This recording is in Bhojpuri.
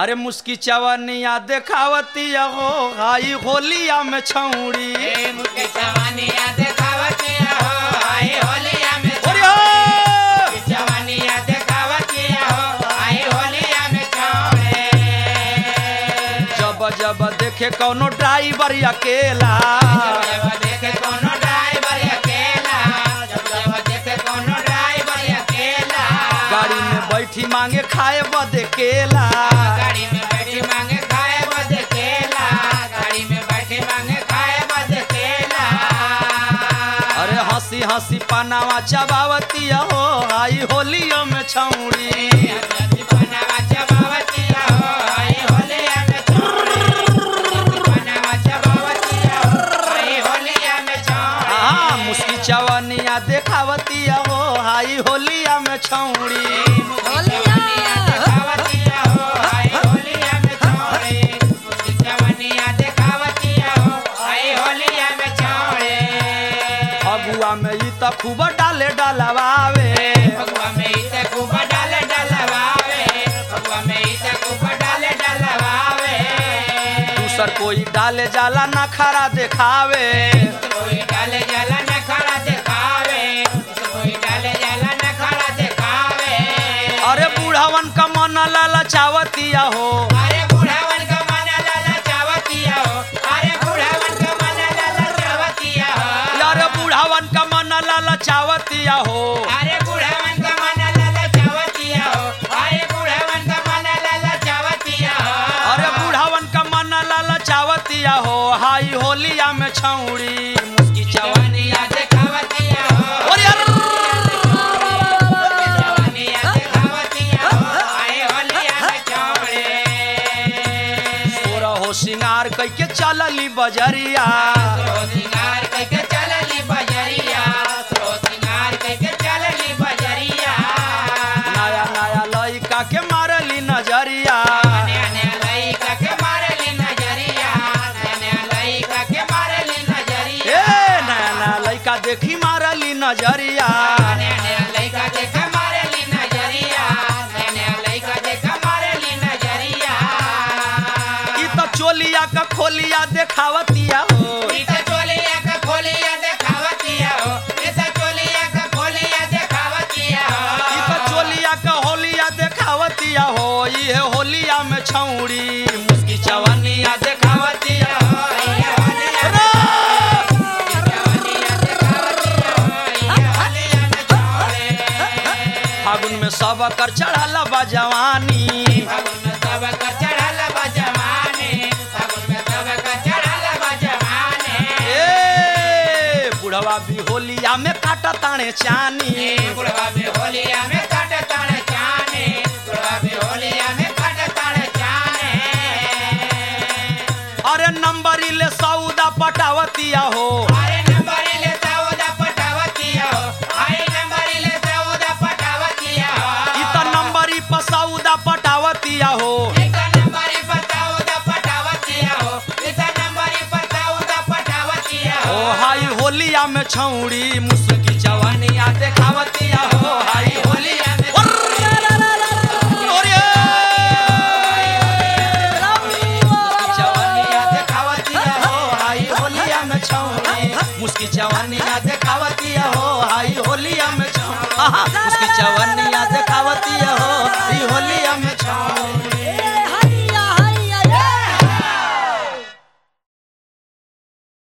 अरे मुस्की चवनिया देखावती हो हाई होलिया में छौड़ी ए मुके जवानिया देखावतिया हो आई होलिया में अरे हो! जवानिया देखावतिया हो आई होलिया में चौड़े जब जब देखे कौनो ड्राइवर अकेला जब देखे कोनो ड्राइवर अकेला जब जब देखे कोनो ड्राइवर अकेला गाड़ी में बैठी मांगे खाए बदे केला गाड़ी में बैठी मांगे खाए बद केला गाड़ी में बैठी मांगे खाए बद केला अरे हंसी हंसी पनावा चबावती हो हाई होलिया में छौड़ी बनावा चबावतिया हो आई होलिया में चौड़े बनावा चबावतिया हो आई होलिया में चौड़े हाँ मुस्की चवनिया देखावती हो हाई होलिया में छौड़ी जवानिया देखावतिया हो आई होलिया में चौड़े जवानिया देखावतिया हो आई होलिया में चौड़े फगुआ में ई त खूब डाले डलवावे फगुआ में इसे खूब डाले डलवावे फगुआ में इसे खूब डाले डलवावे दूसर कोई डाले जाला ना खरा देखावे कोई डाले जाला न खड़ा दिखावे कोई डाले जाला न खड़ा दिखावे अरे बूढ़ावन का मन लाला चावतिया हो अरे बूढ़ावन का मन लाला चावतिया हो अरे बूढ़ावन का मन लाला चावतिया हो यार बूढ़ावन का मन लाला चावतिया हो अरे बूढ़ावन का मन लाला चावतिया हो अरे बूढ़ावन का मन लाला चावतिया हो अरे बूढ़ावन का मन लाला चावतिया हो हाई होलिया में छौड़ी मुस्की चवन जवानिया देखावतिया हो और यार जवानिया देखावतिया हो आए होलिया में चौड़े तोरा हो सिंगार कई के चलली बजरिया सिंगार कइके चलली बजरिया सो सिंगार कइके चलली बजरिया नया नया लइका के मारली नजरिया नया नया लइका के मारली नजरिया नया नया लइका के मारली ए नजरिया नया नया लइका देखी मारली नजरिया नया नया लइका देख मारली नजरिया नया नया लइका देख मारली नजरिया ई त चोलिया का खोलिया देखावतिया हो इता चोलिया का खोलिया देखावतिया हो इता चोलिया का खोलिया देखावतिया ई हो त चोलिया का होलिया देखावतिया हो ये होलिया में छौड़ी मुस्की चवनिया देखावतिया हो अरे! फागुन में सब कर चढ़ल बा जवानी ए बुढ़वा भी होलिया में काटा ताणे चानी अरे नंबरी ले सौदा पटावतिया हो ई त नंबरी पर सौदा पटावतिया हो ओ हाई होलिया में छौड़ी मुस्की जवानिया देखावतिया हो हाई होलिया में ओरे! जवानिया देखावतिया हो हाई होलिया में छौड़ी मुस्की जवानिया देखावतिया हो हाई होलिया में छौड़ी आहा, मुस्की जवानिया